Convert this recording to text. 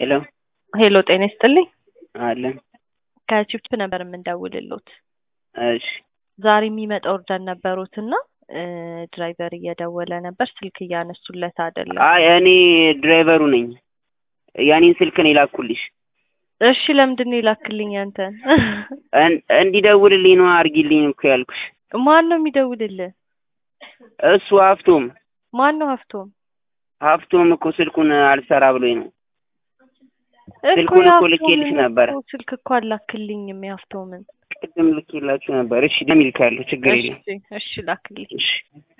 ሄሎ ሄሎ ጤና ይስጥልኝ። አለን። ከቺፕ ነበር የምንደውልሎት። እሺ ዛሬ የሚመጣ ኦርደር ነበሩት እና ድራይቨር እየደወለ ነበር፣ ስልክ እያነሱለት አይደለም። አይ እኔ ድራይቨሩ ነኝ። ያኔን ስልክ ነው የላኩልሽ። እሺ ለምንድን ነው የላክልኝ አንተን? እን- እንዲደውልልኝ ነው አርጊልኝ እኮ ያልኩሽ። ማን ነው የሚደውልልህ? እሱ ሀፍቶም ማን ነው ሀፍቶም? ሀፍቶም እኮ ስልኩን አልሰራ ብሎኝ ነው። እኮ ስልኩን እኮ የሀፍቶምን ልኬልሽ ነበረ። እኮ ስልክ እኮ አላክልኝም የሀፍቶምን። ቅድም ልኬላችሁ ነበር። እሺ ደም ይልካለሁ፣ ችግር የለም። እሺ እሺ ላክልኝ። እሺ